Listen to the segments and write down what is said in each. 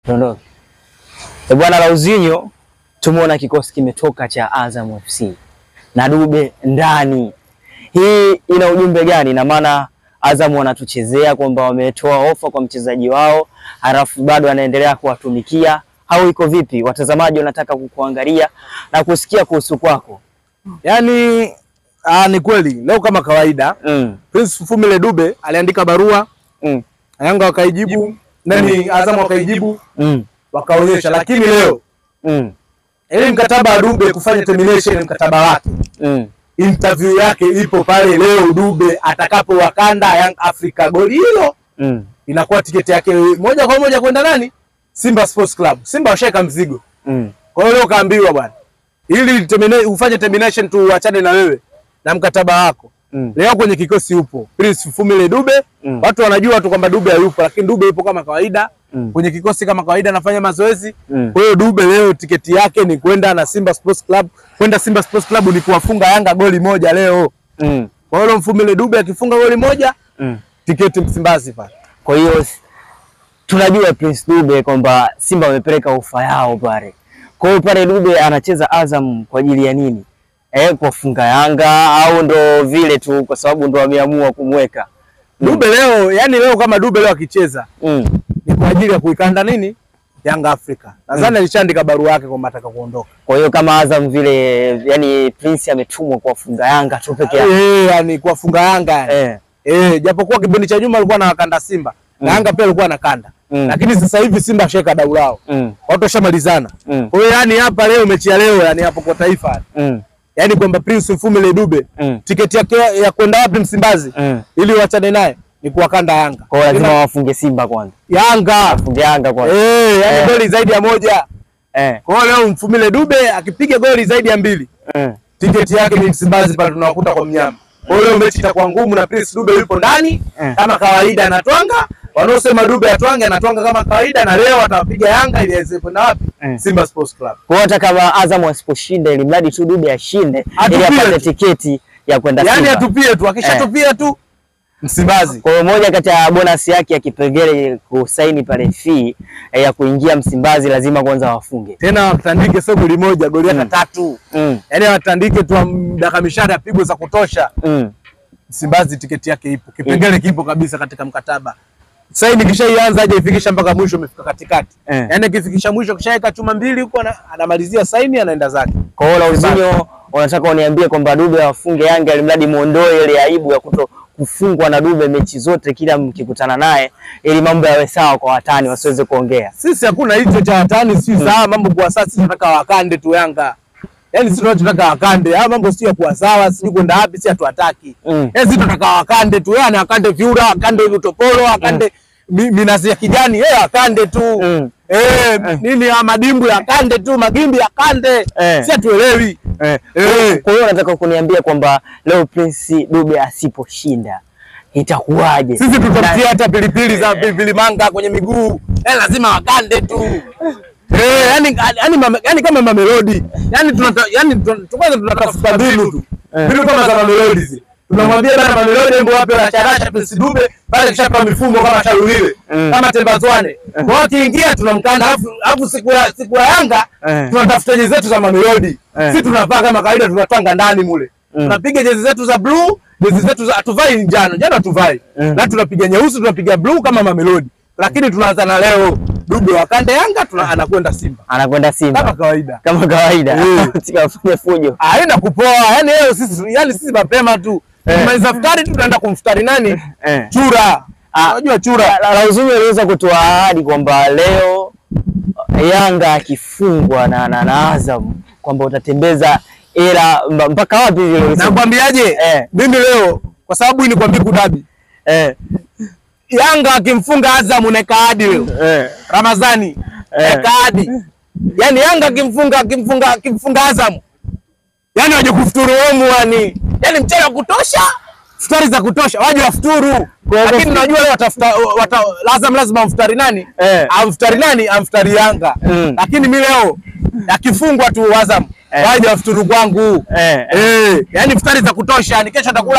Tuondoke. E bwana Lauzinho, tumeona kikosi kimetoka cha Azam FC na Dube ndani. Hii ina ujumbe gani? Na maana Azam wanatuchezea kwamba wametoa ofa kwa mchezaji wao, halafu bado anaendelea kuwatumikia au iko vipi? Watazamaji wanataka kukuangalia na kusikia kuhusu kwako. Yaani ah, ni kweli leo kama kawaida Mm. Prince Fumile Dube aliandika barua Mm. Yanga wakaijibu, nani Azam wakaijibu, Mm. wakaonyesha, lakini leo Mm. ili mkataba wa Dube kufanya termination mkataba wake, Mm. interview yake ipo pale leo. Dube atakapo wakanda Young Africa, goli hilo Mm. inakuwa tiketi yake moja kwa moja kwenda nani? Simba Sports Club. Simba washaeka mzigo, Mm. kwa hiyo leo kaambiwa bwana, ili termina- ufanye termination tu, uachane na wewe na mkataba wako Mm. Leo kwenye kikosi upo Prince Fumile Dube. Mm. Watu wanajua tu kwamba Dube hayupo, lakini Dube yupo kama kawaida Mm. kwenye kikosi kama kawaida, anafanya mazoezi. Mm. Kwa hiyo Dube leo tiketi yake ni kwenda na Simba Sports Club. Kwenda Simba Sports Club ni kuwafunga Yanga goli moja leo. Mm. Kwa hiyo Mfumile Dube akifunga goli moja, Mm. tiketi Msimbazi pale. Kwa hiyo s- tunajua Prince Dube kwamba Simba wamepeleka ofa yao pale. Kwa hiyo pale Dube anacheza Azam kwa ajili ya nini? Eh, kuwafunga Yanga au ndo vile tu kwa sababu ndo wameamua kumweka? Mm. Dube leo, yani leo kama Dube leo akicheza Mm. ni kwa ajili ya kuikanda nini? Yanga Africa. Nadhani alishaandika barua yake kwamba ataka kuondoka. Kwa hiyo kama Azam vile yani Prince ametumwa kuwafunga Yanga tu peke yake. Eh, yani kuwafunga Yanga. yani. Eh. Eh, japokuwa kipindi cha nyuma alikuwa anawakanda Simba na Mm. Yanga pia alikuwa anakanda. Mm. Lakini sasa hivi Simba ashaweka dau lao. Mm. Watu washamalizana. Mm. Kwa hiyo yani hapa leo mechi ya leo yani hapo kwa taifa. Mm. Yaani kwamba Prince Mfumile Dube Mm. tiketi yake ya kwenda wapi Msimbazi Mm. ili wachane naye ni kuwakanda Yanga. Kwa hiyo lazima wafunge Simba kwanza. Yanga. Wafunge Yanga kwanza. Eh, yani Eh. goli zaidi ya moja. Eh. Kwa hiyo leo Mfumile Dube akipiga goli zaidi ya mbili Mm. tiketi yake ni Msimbazi pale tunawakuta kwa mnyama. Kwa hiyo leo mechi itakuwa ngumu na Prince Dube yupo ndani Eh. kama kawaida anatwanga. Wanaosema Dube atwange anatwanga kama kawaida na leo atawapiga Yanga ili aweze kwenda wapi? Eh. Simba Sports Club. Kwa hiyo hata kama Azam asiposhinda ili mradi tu Dube ashinde ili Atupie apate tu. tiketi ya kwenda Yaani Simba. atupie tu, akishatupia tu Msimbazi. Kwa hiyo moja kati ya bonus yake ya kipengele kusaini pale fee eh, ya kuingia Msimbazi lazima kwanza wafunge. Tena watandike sio goli moja, goli hata Mm. tatu. Mm. Yaani watandike tu am- dakika mishale apigwe za kutosha. Mm. Msimbazi tiketi yake ipo. Kipengele kipo kabisa katika mkataba. Sasa hii nikishaianza aje ifikisha mpaka mwisho umefika katikati. Eh. Yaani akifikisha mwisho kishaweka chuma mbili huko ana- anamalizia saini anaenda zake. Kwa hiyo Lauzinho wanataka uniambie kwamba Dube awafunge Yanga ili mradi muondoe ile aibu ya kuto kufungwa na Dube mechi zote kila mkikutana naye ili mambo yawe sawa kwa watani wasiweze kuongea. Sisi hakuna hicho cha watani, si sawa mambo kwa sasa. Sisi tunataka wakande tu Yanga. Yaani sisi tunataka wakande. Haya mambo sio kuwa sawa, sijui kwenda wapi, si hatuwataki. Mm. Yaani sisi tunataka wakande tu, yani akande Vyura, akande Utopolo, akande mi- minazi ya kijani, yeye akande tu. Mm. Eh, nini ya madimbu ya kande tu, magimbi ya kande. Eh. Si hatuelewi. Eh. Eh. Kwa hiyo nataka kuniambia kwamba leo Prince Dube asiposhinda itakuwaje? Sisi tutamtia hata pilipili za pilipili manga kwenye miguu. Yaani lazima wakande tu. Eh, yani yani mame- yani kama Mamelodi. Yani tunata yani tun- kwanza tunatafuta mbinu tu. Eh. Mbinu kama za Mamelodi zile. Tunamwambia bana Mamelodi hebu wape la charasha Prince Dube pale kishapa mifumo kama Sharuliwe. Mm. Kama Tembazwane. Kwa hiyo akiingia tunamkanda alafu alafu siku ya siku ya Yanga Eh. tunatafuta jezi zetu za Mamelodi. Eh. Sisi tunavaa kama kawaida tunatwanga ndani mule. Mm. Tunapiga jezi zetu za blue, jezi zetu za hatuvai njano, njano hatuvai. Mm. Na tunapiga nyeusi, tunapiga blue kama Mamelodi. Lakini tunaanza na leo Dube wakande Yanga tuna anakwenda Simba. Anakwenda Simba Kama kawaida. kama kawaida, Eh. sikafanya fujo. Haenda kupoa. Yaani leo sisi yani sisi mapema tu. Eh. Tumaliza futari tu tunaenda kumfutari nani? Eh. Chura. Ah. Unajua chura. La- Lauzinho aliweza kutoa ahadi kwamba leo Yanga akifungwa na, na, na Azam kwamba utatembeza hela mba- mpaka wapi vile ulisema? Nakwambiaje? Eh. Mimi leo kwa sababu hii ni kwa Biku Dabi. Eh, Yanga akimfunga Azam naeka hadi leo. eh, Ramazani Eh. eka hadi yani, Yanga akimfunga akimfunga akimfunga Azam, yani waje kufuturu wemu, yani yani mchele wa kutosha, futari za kutosha, waje wafuturu. Kwa hivyo Lakini najua leo watafuta wata, Azam lazima amfutari nani? Eh. Amfutari nani? Amfutari Yanga. Mm. Lakini mi leo akifungwa tu Azam Eh. waje wafuturu kwangu eh, eh. Eh, yani futari za kutosha, ni kesho atakula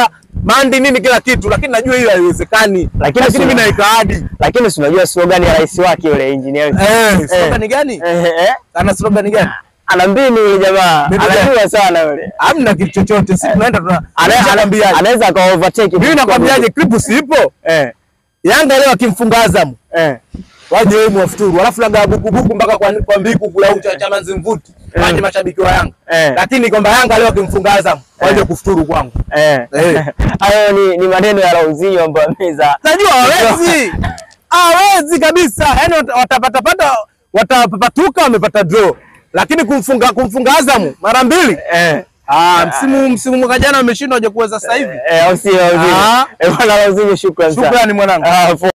mandi nini kila kitu, lakini najua hiyo haiwezekani, Lakini lakini si- mimi naweka ahadi. Lakini si unajua slogan ya rais wake yule engineer. Eh, slogan gani? Eh, eh. Ana slogan gani? Ana mbinu yule jamaa. Mbinu gani? Anajua sana yule. Hamna kitu chochote, sisi tunaenda tuna Ana- ana- anakwambiaje? Anaweza akawa overtake. Mimi nakwambiaje, clip sipo. Eh. Yanga leo akimfunga Azam Eh. waje wemu wafuturu, alafu laga bukubuku mpaka kwa, kwa mbiku kula ucha chama nzimvuti waje mashabiki wa Yanga Eh. lakini kwamba Yanga leo akimfunga Azam waje kufuturu kwangu. Eh. Eh. Hayo ni, ni maneno ya Lauzinho ambayo ameza. Najua hawezi hawezi kabisa, yaani wata- watapatapata watapapatuka, wamepata draw, lakini kumfunga kumfunga Azam mara mbili Eh. ah, msimu msimu mwaka jana wameshindwa, waje kuweza sasa hivi. Eh, au sio Lauzinho? Ah. Eh, bwana Lauzinho shukrani sana. Shukrani mwanangu. Ah,